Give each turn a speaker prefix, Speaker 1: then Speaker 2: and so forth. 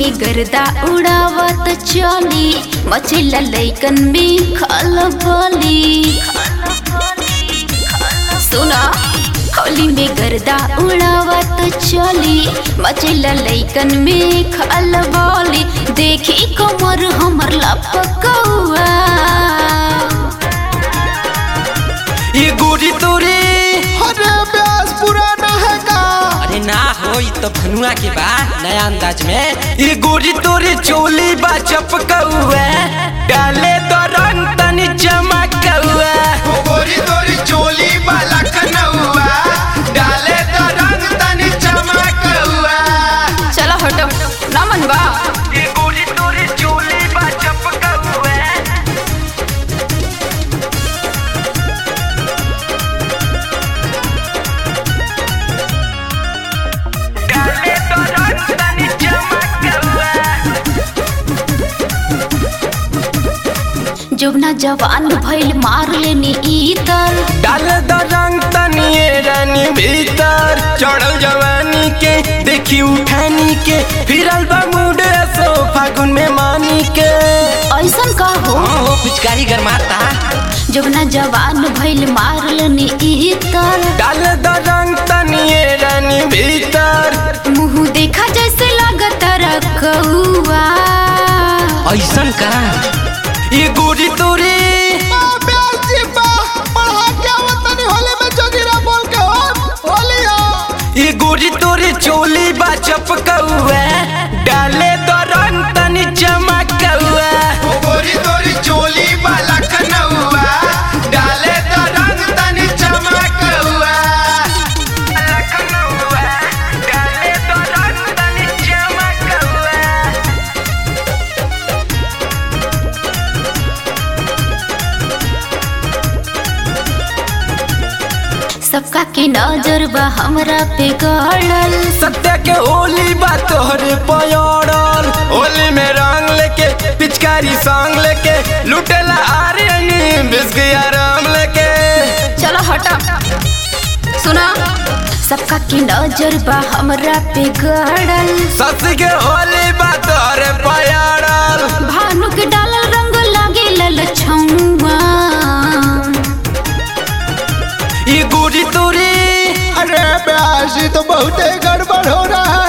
Speaker 1: में गर्दा उड़ावत चली मचेला लैकन में खलबली सुना होली में गर्दा उड़ावत चली मचेला लैकन में खलबली देखी कमर हमर लपकौआ
Speaker 2: ये गोरी तोरे
Speaker 3: अरे ब्यास पुराना है का
Speaker 2: अरे ना हो ये तो भनुआ के बा नया अंदाज में ये गोरी तोरे चोली बा चपकौआ डाले तो रंग तनी चमकौआ
Speaker 3: गोरी तोरी चोली वाला कनौआ डाले तो रंग तनी चमकौआ
Speaker 1: चलो हटो ना मनवा
Speaker 2: ये गोरी तोरे चोली बा चपकौआ डाले तो रंग तनी चमकौआ
Speaker 1: जोबना जवान भइल मार लेनी इतर
Speaker 2: डाल द रंग तनिए रानी भीतर चढ़ल जवानी के देखी उठानी के फिरल बा मूड सो फागुन में मानी के
Speaker 1: ऐसन का हो
Speaker 2: ओ पिचकारी गरमाता
Speaker 1: जोबना जवान भइल मार लेनी इतर
Speaker 2: डाल द रंग तनिए रानी भीतर
Speaker 1: मुंह देखा जैसे लागत रकौआ
Speaker 2: ऐसन का ये गोरी तोरे
Speaker 3: ब्यास जी बा पढ़ा क्या वतनी होली में जोगिरा बोल के हो होलिया
Speaker 2: ये गोरी तोरे चोली बा चपकौआ डाले द रंग तनी चमकौआ
Speaker 3: गोरी तोरी चोली वाला कनौआ डाले तो रंग तनी चमकौआ
Speaker 2: लखनऊआ डाले तो रंग तनी चमकौआ
Speaker 1: सबका के नजर बा हमरा पे गड़ल
Speaker 2: सत्य के होली बा तोहरे पयड़ल होली में रंग लेके पिचकारी संग लेके लुटेला आर्यनी बिस्किया राम लेके
Speaker 1: चलो हटा सुना सबका के नजर बा हमरा पे गड़ल
Speaker 2: सस के होली बा तोहरे पयड़ल
Speaker 1: भानु के डालल रंग लागे ललछौआ
Speaker 2: ई गोरी तोरी
Speaker 3: अरे ब्यास जी तो बहुत गड़बड़ हो रहा